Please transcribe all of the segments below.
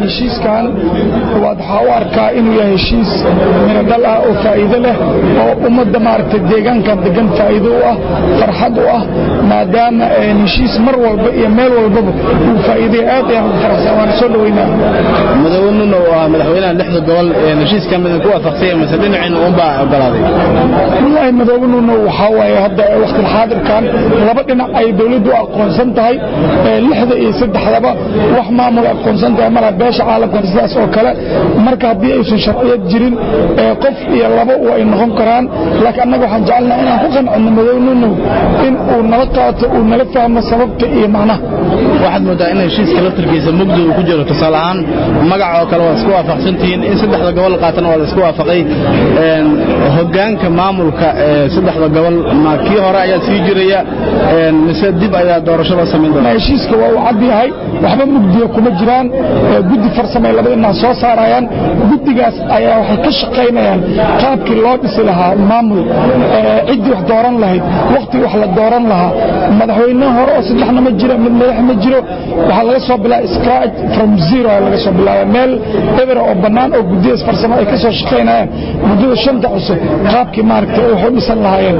heshiiskan waxaa u arkaa inuu yahay heshiis miradhal ah oo faa'iido leh oo ummadda maaragtay deegaankan degan faa'iido u ah farxad u ah maadaama heshiis mar walba iyo meel walbaba uu faa'iiday aad ayaan ugu faraxsan waan soo dhaweynaa madaxweynuna waa madaxweynaha lixda gobol heshiiska midin ku waafaqsanya mise dhinacina uunbaa ogolaaday wallaahi madaxweynuna waxaa waaye hadda waqti xaadirkan laba dhinac ay dowladdu aqoonsan tahay lixda iyo saddexdaba wax maamul aqoonsan tahay malaha beesha caalamkan sidaas oo kale marka haddii aysan sharciyad jirin qof iyo laba ay noqon karaan laakiin annaga waxaan jecelnaha inaan ku qancino madaxweynunu in uu nala qaato uu nala fahmo sababta iyo macnaha waxaad moodaa in heshiiska laftarkiisa mugdi uu ku jiro tusaale ahaan magac oo kale waad isku waafaqsantihiin in saddexda gobol qaatana waa la isku waafaqay hoggaanka maamulka ee saddexda gobol ma kii hore ayaa sii jiraya mise dib ayaa doorashada samayn doonta heshiiska waa uu cad yahay waxba mugdiya kuma jiraan guddi farsamay labada dhinac soo saarayaan guddigaas ayaa waxay ka shaqaynayaan qaabkii loo dhisi lahaa maamul ciddii wax dooran lahayd wakhtigii wax la dooran lahaa madaxweyne hore oo saddexna ma jiro mid madax ma jiro waxaa laga soo bilaaba scratch from zero laga soo bilaaba meel ebera oo bannaan oo guddiyaas farsamo ay ka soo shaqaynayaan muddada shanta cusub qaabkii maaragtay ay wax u dhisan lahaayeen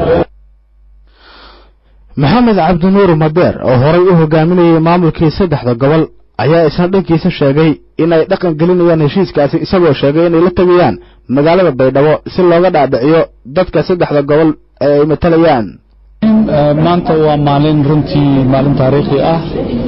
maxamed cabdinuur madeer oo horay u hogaaminayay maamulkii saddexda gobol ayaa isna dhankiisa sheegay in ay dhaqan gelinayaan heshiiskaasi isagoo sheegay inay la tegayaan magaalada baydhabo si looga dhaadhiciyo dadka saddexda gobol ee ay matalayaan maanta waa maalin runtii maalin taariikhi ah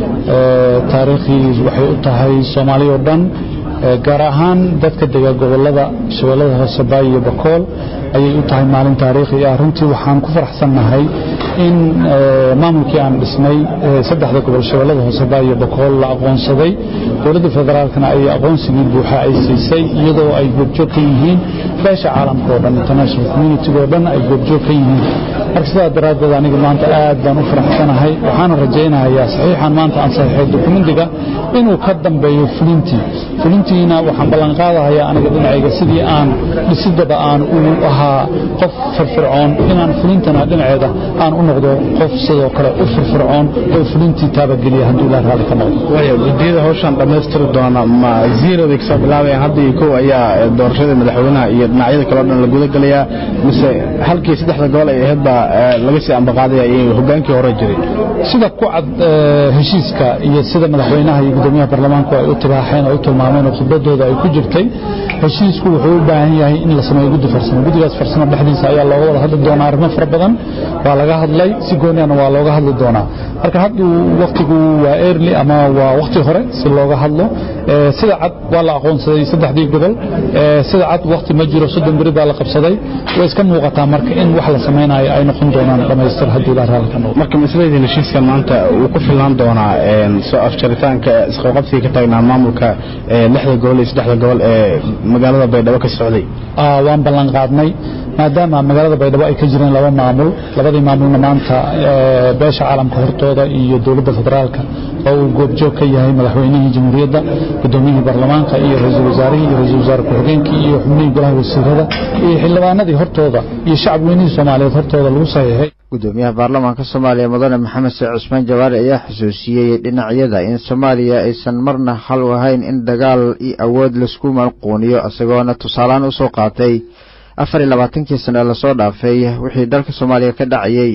taariikhii waxay u tahay soomaaliya oo dhan gaar ahaan dadka dega gobolada shabeellada hoose baay iyo bakool ayay u tahay maalin taariikhi ah runtii waxaan ku faraxsannahay in maamulkii aan dhisnay saddexda gobol shabeellada hoose baay iyo bakool la aqoonsaday dowladda federaalkana ay aqoonsigii buuxa ay siisay iyadoo ay goobjoog ka yihiin beesha caalamka oo dhan international community oo dhan ay goobjoog ka yihiin marka sidaa daraaddeed aniga maanta aad baan u faraxsanahay waxaana rajaynayaa saxiixan maanta aan saxiixay dokumentiga inuu ka dambeeyo fulintii fulintiina waxaan ballanqaadahayaa aniga dhinacayga sidii aan dhisidaba aan u ahaa qof firfircoon inaan fulintana dhinaceeda aan u noqdo qof sidoo kale u firfircoon oo fulintii taabageliya hadduu ilaa raalli ka noqdo waayo guddiyada hawshan dhammaystiri doona ma zero bay kasoo bilaabayaan hadda iyo kow ayaa doorashada madaxweynaha iyo dhinacyada kale o dhan la guda gelayaa mise halkii saddexda gobol ay ahayd baa laga sii ambaqaadaya iyo hoggaankii hore jiray sida ku cad heshiiska iyo sida madaxweynaha iyo guddoomiyaha baarlamaanku ay u tibaaxeen oo u tilmaameen oo khibradooda ay ku jirtay heshiisku wuxuu u baahan yahay in la sameeyo guddi farsamo guddigaas farsamo dhexdiisa ayaa looga wada hadli doonaa arrimo fara badan waa laga hadlay si gooniana waa looga hadli doonaa marka hadduu wakhtigu waa early ama waa wakhti hore si looga hadlo sida cad waa la aqoonsaday saddexdii gobol sida cad wakhti ma jiro soddon beri baa la qabsaday way iska muuqataa marka in wax la samaynayo ay noqon doonaan dhammaystir haddii ilaa raalli ka noqdo marka masladeedin heshiiska maanta wuu ku filnaan doonaa soo afjaritaanka isqabqabsiga ka taagnaa maamulka lixda gobol iyo saddexda gobol ee magaalada baydhabo ka socday waan ballan qaadnay maadaama magaalada baydhabo ay ka jireen laba maamul labadii maamulna maanta beesha caalamka hortooda iyo dowladda federaalka oo uu goobjoog ka yahay madaxweynihii jamhuuriyadda gudoomiyihii baarlamaanka iyo ra-iisul wasaarihii iyo ra-isul wasaare ku-xigeenkii iyo xubnihii golaha wasiirada iyo xildhibaanadii hortooda iyo shacab weynihii soomaaliyeed hortooda lagu saxiixay gudoomiyaha baarlamaanka soomaaliya mudane maxamed sheekh cusmaan jawaari ayaa xusuusiyey dhinacyada in soomaaliya aysan marna hal u ahayn in dagaal iyo awood laisku malquuniyo isagoona tusaaleaan usoo qaatay afar iyo labaatankii sano ee lasoo dhaafay wixii dalka soomaaliya ka dhacayey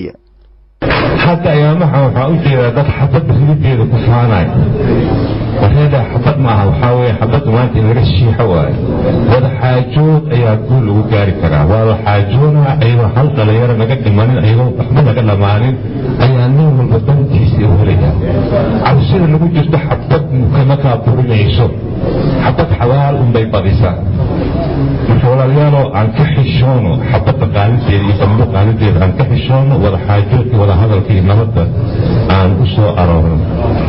hadda ayaamaha waxaa u jeedaa dad xabadda hilideeda ku faanayo wareeda xabad maaha waxaa weye xabadda maanta in laga shiixo waayo wada xaajood ayaa guul lagu gaari karaa wada xaajoona ayadoo hal dhalinyaro naga dhimanin ayadoo waxba naga dhammaanin ayaa nin walba dantiisa u helaya cabsida lagu jirto xabad kama kaa burinayso xabad xabaal unbay badisaa marka walaalyaalo aan ka xishoono xabadda qaalideeda iyo dambo qaalideeda aan ka xishoono wada xaajoodka wada hadalka iyo nabadda aan u soo aroorno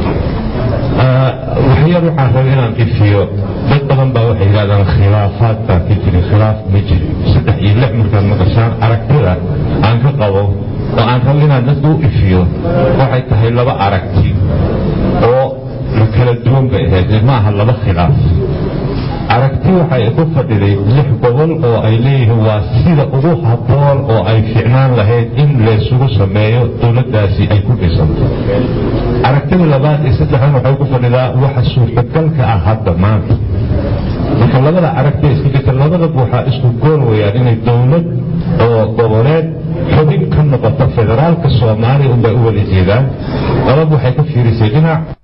waxyar waxaan rabay inaan ifiyo dad badan baa waxay yidhahdaan khilaafaad baa ka jirin khilaaf ma jirin saddex iyo lix markaad maqashaan aragtida aan ka qabo oo aan rabo inaan dadka u ifiyo waxay tahay laba aragti oo la kala duwan bay ahayd ma aha laba khilaaf aragti waxay ku fadhiday lix gobol oo ay leeyihiin waa sida ugu habboon oo ay ficnaan lahayd in laysugu sameeyo dowladdaasi ay ku dhisanto aragtida labaad iyo saddexdan waxay ku fadhidaa waxa suurtagalka ah hadda maanta marka labada aragti iska jirta labadaba waxaa isku gool weyaan inay dowlad oo goboleed xubin ka noqoto federaalka soomaaliya unbay u wada jeedaan lababa waxay ka fiirisay dhinac